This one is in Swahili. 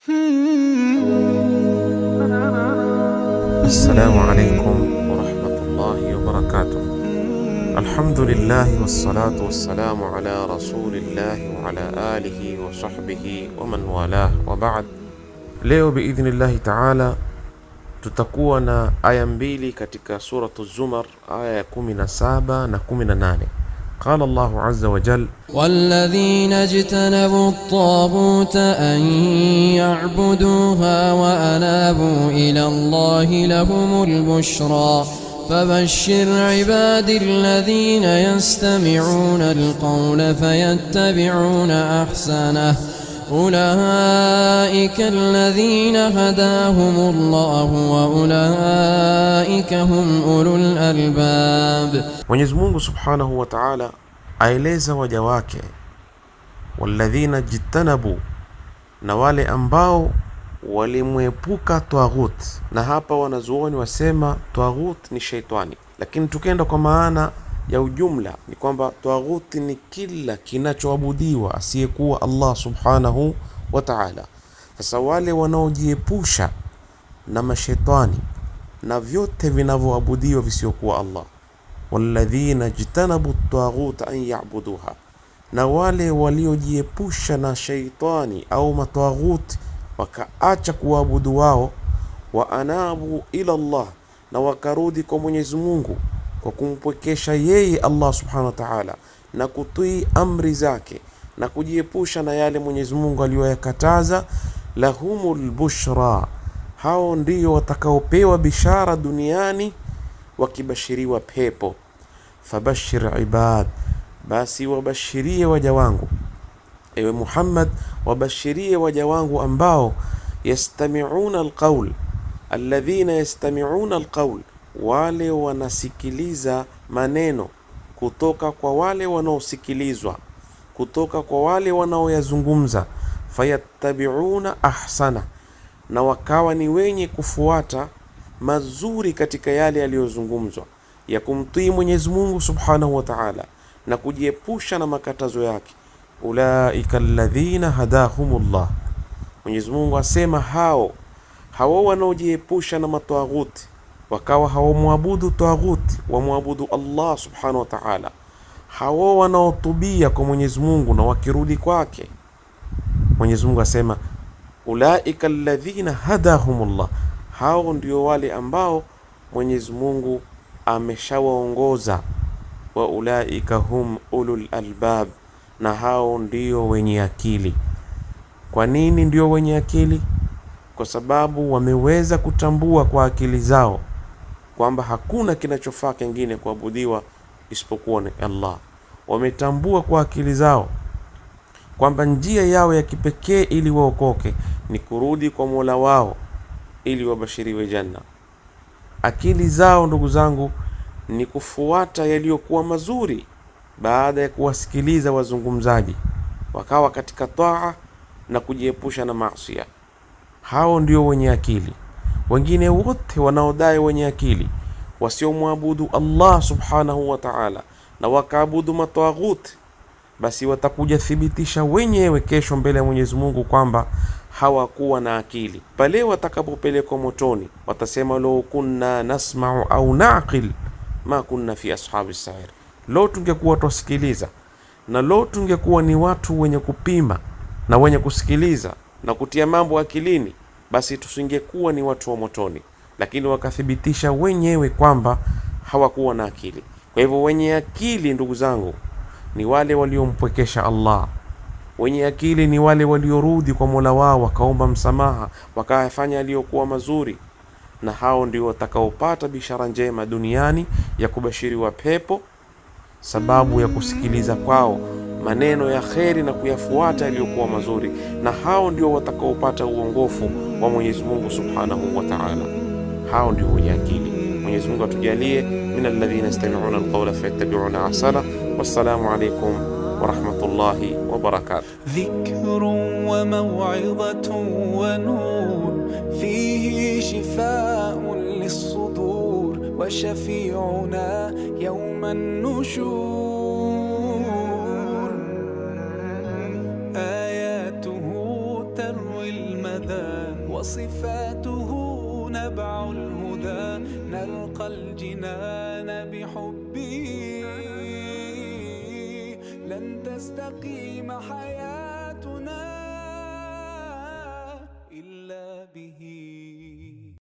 Assalamu alaikum warahmatullahi wabarakatuh. Alhamdulillahi wassalatu wassalamu ala rasulillahi wa ala alihi wa sahbihi wa man walah wa ba'd. Leo biidhnillahi taala tutakuwa na aya mbili katika suratu Zumar, aya ya 17 na 18. Qala Allahu azza wa jal والذين اجتنبوا الطاغوت أن يعبدوها وأنابوا إلى الله لهم البشرى فبشر عبادي الذين يستمعون القول فيتبعون أحسنه أولئك الذين هداهم الله وأولئك هم أولو الألباب Mwenyezi Mungu subhanahu wa taala aeleza waja wake walladhina jitanabu, na wale ambao walimwepuka twaghut. Na hapa wanazuoni wasema twaghut ni sheitani, lakini tukenda kwa maana ya ujumla ni kwamba twaghut ni kila kinachoabudiwa asiyekuwa Allah subhanahu wa taala. Sasa wale wanaojiepusha na mashetani na vyote vinavyoabudiwa visiokuwa Allah walladhina jtanabu taghuta an yabuduha, na wale waliojiepusha na sheitani au mataghuti wakaacha kuabudu wao, wa anabu ila Allah, na wakarudi kwa Mwenyezi Mungu kwa kumpwekesha yeye Allah subhanahu wa ta'ala na kutii amri zake na kujiepusha na yale Mwenyezi Mungu aliyoyakataza, lahumul bushra, hao ndio watakaopewa bishara duniani wakibashiriwa pepo. Fabashir ibad, basi wabashirie waja wangu, ewe Muhammad, wabashirie waja wangu ambao yastamiuna alqaul, alladhina yastamiuna alqaul, wale wanasikiliza maneno kutoka kwa wale wanaosikilizwa, kutoka kwa wale wanaoyazungumza, fayattabiuna ahsana, na wakawa ni wenye kufuata mazuri katika yale yaliyozungumzwa ya kumtii Mwenyezi Mungu Subhanahu wa Ta'ala na kujiepusha na makatazo yake. Ulaika alladhina hadahumullah, Mwenyezi Mungu asema hao hao wanaojiepusha na matawaghuti wakawa hawamwabudu tawaghuti, wamwabudu Allah Subhanahu wa Ta'ala, hao wanaotubia kwa Mwenyezi Mungu na wakirudi kwake. Mwenyezi Mungu asema ulaika alladhina hadahumullah hao ndio wale ambao Mwenyezi Mungu ameshawaongoza, wa ulaika hum ulul albab, na hao ndio wenye akili. Kwa nini ndio wenye akili? Kwa sababu wameweza kutambua kwa akili zao kwamba hakuna kinachofaa kingine kuabudiwa isipokuwa ni Allah. Wametambua kwa akili zao kwamba njia yao ya kipekee ili waokoke ni kurudi kwa Mola wao ili wabashiriwe janna. Akili zao ndugu zangu ni kufuata yaliyokuwa mazuri baada ya kuwasikiliza wazungumzaji, wakawa katika taa na kujiepusha na maasiya. Hao ndio wenye akili. Wengine wote wanaodai wenye akili wasiomwabudu Allah subhanahu wa ta'ala na wakaabudu matawaghuti, basi watakuja thibitisha wenyewe kesho mbele ya Mwenyezi Mungu kwamba hawakuwa na akili. Pale watakapopelekwa motoni, watasema lau kunna nasmau au naqil ma kunna fi ashabi sair, lo tungekuwa twasikiliza na lo tungekuwa ni watu wenye kupima na wenye kusikiliza na kutia mambo akilini, basi tusingekuwa ni watu wa motoni. Lakini wakathibitisha wenyewe kwamba hawakuwa na akili. Kwa hivyo wenye akili, ndugu zangu, ni wale waliompwekesha Allah wenye akili ni wale waliorudi kwa Mola wao wakaomba msamaha wakayafanya yaliyokuwa mazuri, na hao ndio watakaopata bishara njema duniani ya kubashiriwa pepo, sababu ya kusikiliza kwao maneno ya kheri na kuyafuata yaliyokuwa mazuri, na hao ndio watakaopata uongofu wa Mwenyezi Mungu Subhanahu wa Ta'ala. Hao ndio wenye akili. Mwenyezi Mungu atujalie min alladhina yastami'una alqawla fayattabi'una ahsana. Wassalamu alaykum ورحمة الله وبركاته ذكر وموعظة ونور فيه شفاء للصدور وشفيعنا يوم النشور آياته تروي المدى أبدا وصفاته نبع الهدى نلقى الجنان بحبه لن تستقيم حياتنا